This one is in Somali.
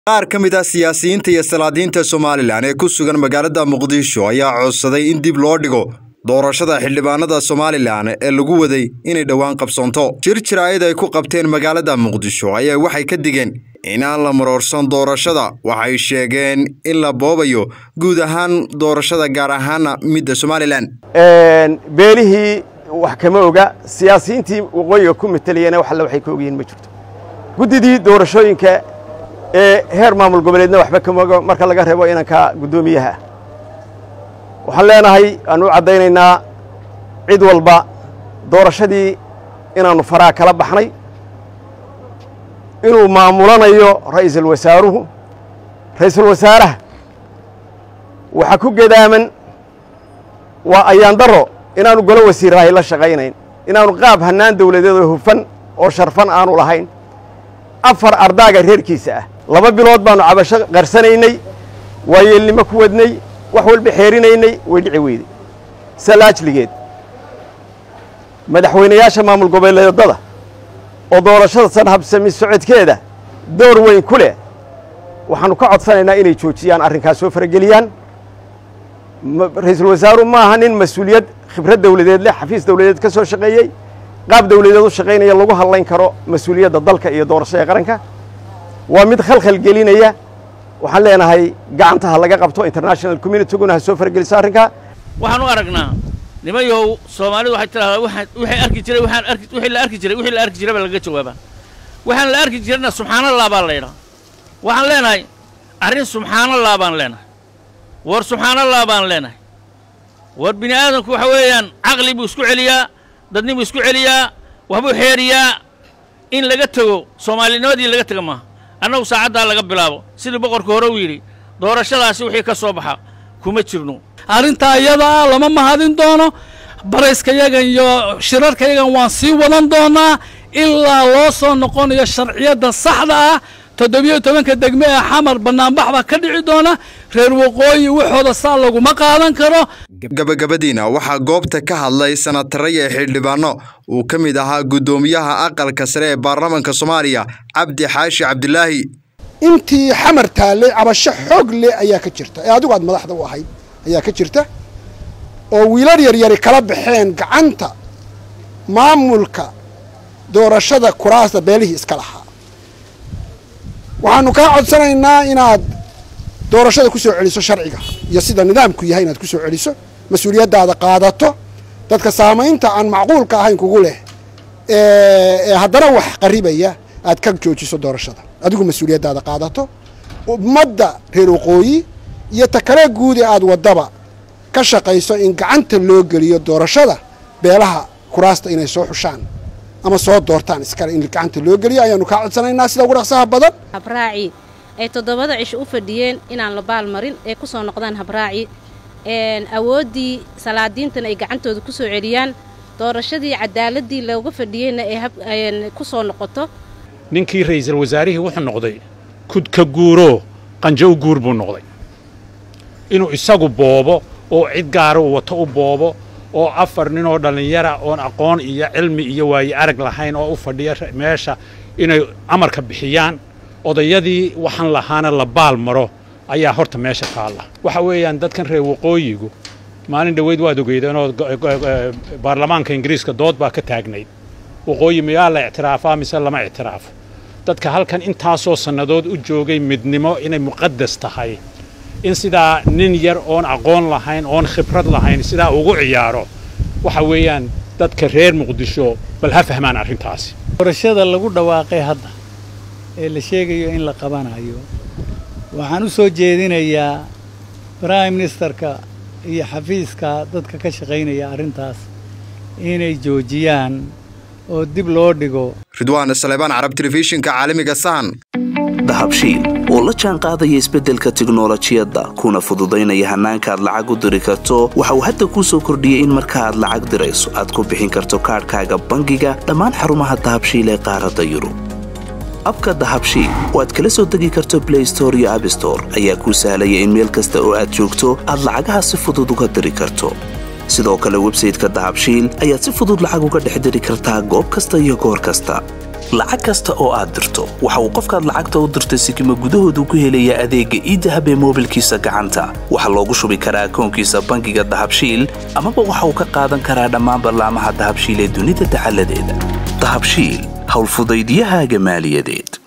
qaar ka mid ah siyaasiyiinta iyo salaadiinta somalilan ee ku sugan magaalada muqdisho ayaa codsaday in dib loo dhigo doorashada xildhibaanada somalilan ee lagu waday inay dhowaan qabsoonto jir jiraayad ay ku qabteen magaalada muqdisho ayaa waxay ka digeen inaan la maroorsan doorashada waxay sheegeen in la boobayo guud ahaan doorashada gaar ahaana midda somalilan beelihii wax kama oga siyaasiyiintii waqooyiga ku matelayana wax alle waxay ka ogyihiin ma jirto guddidii doorashooyinka ee heer maamul goboleedna waxba kama oga marka laga reebo inanka guddoomiyaha ah waxaan leenahay aan u caddaynaynaa cid walba doorashadii inaannu faraha kala baxnay inuu maamulanayo ra'iisul wasaaruhu ra'iisul wasaaraha waxaa ku gedaaman waa ayaandaro inaanu golo wasiirahay la shaqaynayn inaanu qaab hannaan dawladeed oo hufan oo sharfan aanu lahayn afar ardaaga reerkiisa ah laba bilood baannu cabasho qarsanaynay waayeelnimo ku wadnay wax walba xeerinaynay way dhici weyday salaajligeed madaxweynayaasha maamul goboleedada oo doorashada san habsami socodkeeda door weyn ku leh waxaannu ka codsanaynaa inay joojiyaan arrinkaas soo farageliyaan ra'iisul wasaaruhu ma aha nin mas-uuliyad khibrad dawladeed leh xafiis dawladeed ka soo shaqeeyey qaab dawladeed u shaqaynaya lagu hadlayn karo mas-uuliyadda dalka iyo doorashada qaranka waa mid khalkhal gelinaya waxaan leenahay gacantaha laga qabto international communityguna ha soo farageliso arrinkaa waxaan u aragnaa nimayow soomaalidu waxay tidhahdaa wixii arki jiray waxaan arki wixii la arki jiray wixii la arki jiray baa laga jawaabaa waxaan la arki jirayna subxaanallah baa la yidhaha waxaan leenahay arrin subxaanallah baan leenahay war subxaanallah baan leenahay war bini aadamku waxa weeyaan caqli buu isku celiyaa dadnibuu isku celiyaa waxbuu xeeriyaa in laga tego soomaalinimadii laga tega maaha annagu saacaddaa laga bilaabo sidii boqorka hore uu yidhi doorashadaasi wixii ka soo baxa kuma jirno arrintaa iyadaa lama mahadin doono barayskayagan iyo shirarkayagan waan sii wadan doonaa ilaa loo soo noqonayo sharciyadda saxda ah toddobiyo tobanka degme ee xamar bannaanbax baa ka dhici doona reer waqooyi waxooda saa laguma qaadan karo gabagabadiina waxaa goobta ka hadlay sanataraya xildhibaano uu ka mid ahaa guddoomiyaha aqalka sare ee baarlamaanka soomaaliya cabdi xaashi cabdilaahi intii xamar taallay cabasho xoog leh ayaa ka jirta ee adigu aad madaxda u ahayd ayaa ka jirta oo wiilal yaryari kala baxeen gacanta maamulka doorashada kuraasta beelihii iska lahaa waxaanu kaa codsanaynaa inaad doorashada ku soo celiso sharciga iyo sida nidaamku yahay inaad ku soo celiso mas-uuliyaddaada qaadato dadka saamaynta aan macquulka ahayn kugu leh ee haddana wax qaribaya aad ka joojiso doorashada adigu mas-uuliyaddaada qaadato ummadda reer waqooyi iyo ta kale guudi aad waddaba ka shaqayso in gacanta loo geliyo doorashada beelaha kuraasta inay soo xushaan ama soo doortaan iskale in gacanta loo geliyo ayaanu kaa codsanaynaa sida ugu dhaqsaha badan habraaci ay toddobada cisho u fadhiyeen inaan la baalmarin ee ku soo noqdaan habraaci awooddii salaadiintana ay gacantooda ku soo celiyaan doorashadii cadaaladii looga fadhiyeyna ay ku soo noqoto ninkii ra'iisul wasaarihii wuxuu noqday kudka guuro qanjo u guur buu noqday inuu isagu boobo oo cid gaara uu wato u boobo oo afar nin oo dhallinyara oon aqoon iyo cilmi iyo waaye arag lahayn oo u fadhiya meesha inay amarka bixiyaan odayadii waxaan lahaana la baal maro ayaa horta meesha taalla waxa weeyaan dadkan reer waqooyigu maalin dhoweyd waad ogeydeenoo baarlamaanka ingiriiska dood baa ka taagnayd waqooyi miyaa la ictiraafaa mise lama ictiraafo dadka halkan intaasoo sannadood u joogay midnimo inay muqadas tahay in sidaa nin yar oon aqoon lahayn oon khibrad lahayn sidaa ugu ciyaaro waxa weeyaan dadka reer muqdisho bal ha fahmaan arrintaasi doorashada lagu dhawaaqay hadda ee la sheegayo in la qabanayo waxaan u soo jeedinayaa prime ministerka iyo xafiiska dadka ka shaqaynaya arrintaas inay joojiyaan oo dib loo dhigo ridwaan saleebaan carab telefishinka caalamiga sahan dahabshiil oo la jaan qaadaya isbeddelka tiknolojiyadda kuna fududaynaya hannaanka aad lacag u diri karto waxa uu hadda kuu soo kordhiyey in marka aad lacag dirayso aad ku bixin karto kaadhkaaga bangiga dhammaan xarumaha dahabshiil ee qaaradda yurub abka dahabshiil oo aad kala soo degi karto blay store iyo abstore ayaa kuu sahlaya in meel kasta oo aad joogto aad lacagaha si fudud uga diri karto sidoo kale websayteka dahabshiil ayaad si fudud lacag uga dhex diri kartaa goob kasta iyo goor kasta lacag kasta oo aad dirto waxa uu qofkaad lacagta u dirtay sikima gudahoodu ku helayaa adeegga iidahab ee moobilkiisa gacanta waxaa loogu shubi karaa akoonkiisa bangiga dahabshiil amaba waxa uu ka qaadan karaa dhammaan ballaamaha dahabshiil ee dunida dacaladeeda dahabshiil howlfudaydiyahaaga maaliyadeed